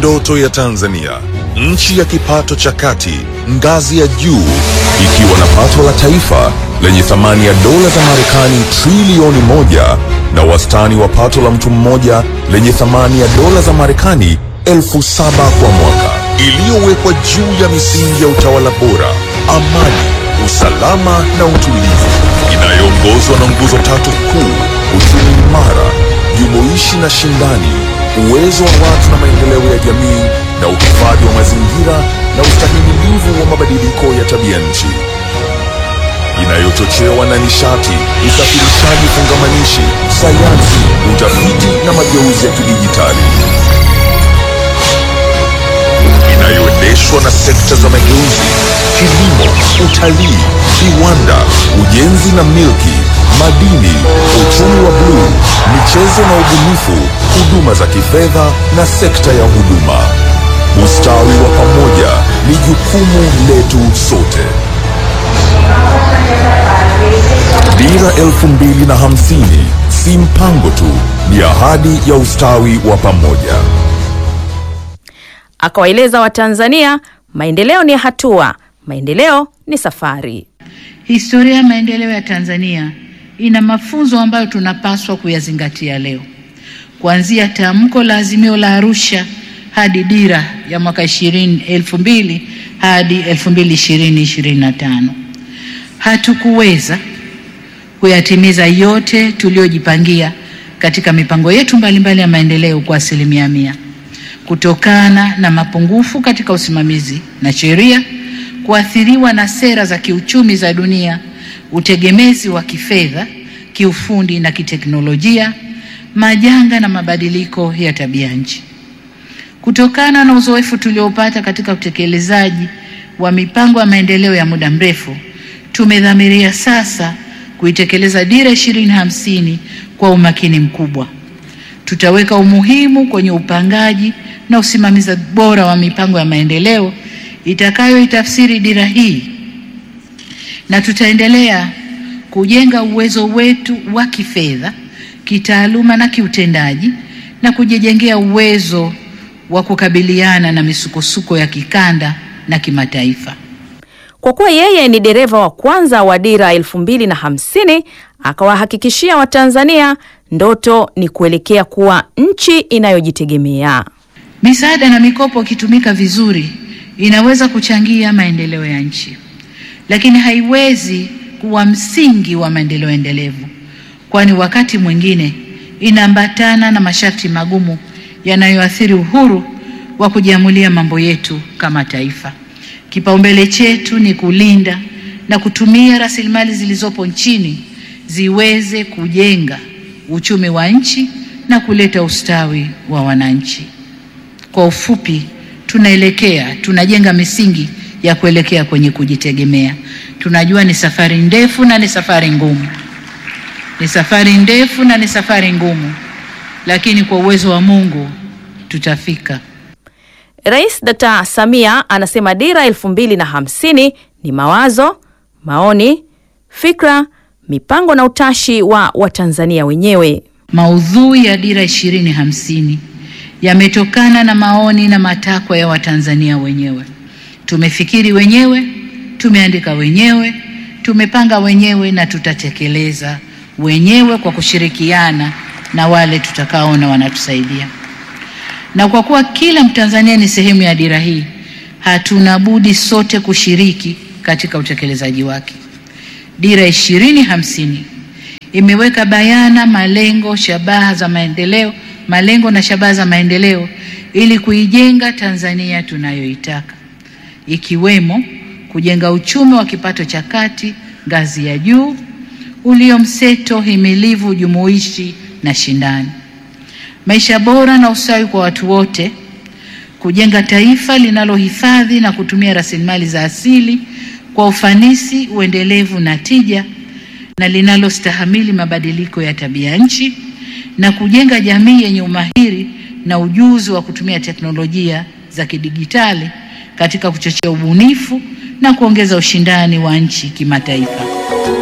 ndoto ya Tanzania, nchi ya kipato cha kati, ngazi ya juu, ikiwa na pato la taifa lenye thamani ya dola za Marekani trilioni moja na wastani wa pato la mtu mmoja lenye thamani ya dola za Marekani elfu saba kwa mwaka, iliyowekwa juu ya misingi ya utawala bora, amani, usalama na utulivu, inayoongozwa na nguzo tatu kuu: uchumi imara, jumuishi na shindani, uwezo wa watu na maendeleo ya jamii, na uhifadhi wa mazingira na ustahimilivu wa mabadiliko ya tabia nchi inayochochewa na nishati, usafirishaji fungamanishi, sayansi, utafiti na mageuzi ya kidijitali, inayoendeshwa na sekta za mageuzi, kilimo, utalii, viwanda, ujenzi na milki, madini, uchumi wa bluu, michezo na ubunifu, huduma za kifedha na sekta ya huduma. Ustawi wa pamoja ni jukumu letu sote. Dira elfu mbili na hamsini si mpango tu, ni ahadi ya ustawi wa pamoja. Akawaeleza Watanzania maendeleo ni hatua, maendeleo ni safari. Historia ya maendeleo ya Tanzania ina mafunzo ambayo tunapaswa kuyazingatia leo, kuanzia tamko la azimio la Arusha hadi dira ya mwaka 20 elfu mbili hadi 2020 25. Hatukuweza kuyatimiza yote tuliyojipangia katika mipango yetu mbalimbali mbali ya maendeleo kwa asilimia mia kutokana na mapungufu katika usimamizi na sheria, kuathiriwa na sera za kiuchumi za dunia, utegemezi wa kifedha, kiufundi na kiteknolojia, majanga na mabadiliko ya tabia nchi. Kutokana na uzoefu tuliopata katika utekelezaji wa mipango ya maendeleo ya muda mrefu, tumedhamiria sasa kuitekeleza dira ishirini hamsini kwa umakini mkubwa. Tutaweka umuhimu kwenye upangaji na usimamizi bora wa mipango ya maendeleo itakayoitafsiri dira hii, na tutaendelea kujenga uwezo wetu wa kifedha, kitaaluma na kiutendaji na kujijengea uwezo wa kukabiliana na misukosuko ya kikanda na kimataifa. Kwa kuwa yeye ni dereva wa kwanza wa dira elfu mbili na hamsini akawahakikishia Watanzania ndoto ni kuelekea kuwa nchi inayojitegemea. Misaada na mikopo ikitumika vizuri inaweza kuchangia maendeleo ya nchi, lakini haiwezi kuwa msingi wa maendeleo endelevu, kwani wakati mwingine inaambatana na masharti magumu yanayoathiri uhuru wa kujiamulia mambo yetu kama taifa. Kipaumbele chetu ni kulinda na kutumia rasilimali zilizopo nchini ziweze kujenga uchumi wa nchi na kuleta ustawi wa wananchi. Kwa ufupi, tunaelekea tunajenga misingi ya kuelekea kwenye kujitegemea. Tunajua ni safari ndefu na ni safari ngumu, ni safari ndefu na ni safari ngumu, lakini kwa uwezo wa Mungu tutafika. Rais Dkt. Samia anasema dira elfu mbili na hamsini ni mawazo, maoni, fikra, mipango na utashi wa Watanzania wenyewe. Maudhui ya dira ishirini hamsini yametokana na maoni na matakwa ya Watanzania wenyewe. Tumefikiri wenyewe, tumeandika wenyewe, tumepanga wenyewe na tutatekeleza wenyewe kwa kushirikiana na wale tutakaona wanatusaidia. Na kwa kuwa kila Mtanzania ni sehemu ya dira hii, hatuna budi sote kushiriki katika utekelezaji wake. Dira ishirini hamsini imeweka bayana malengo, shabaha za maendeleo, malengo na shabaha za maendeleo ili kuijenga Tanzania tunayoitaka, ikiwemo kujenga uchumi wa kipato cha kati ngazi ya juu ulio mseto, himilivu, jumuishi na shindani, maisha bora na ustawi kwa watu wote, kujenga taifa linalohifadhi na kutumia rasilimali za asili kwa ufanisi, uendelevu na tija na linalostahamili mabadiliko ya tabia nchi na kujenga jamii yenye umahiri na ujuzi wa kutumia teknolojia za kidigitali katika kuchochea ubunifu na kuongeza ushindani wa nchi kimataifa.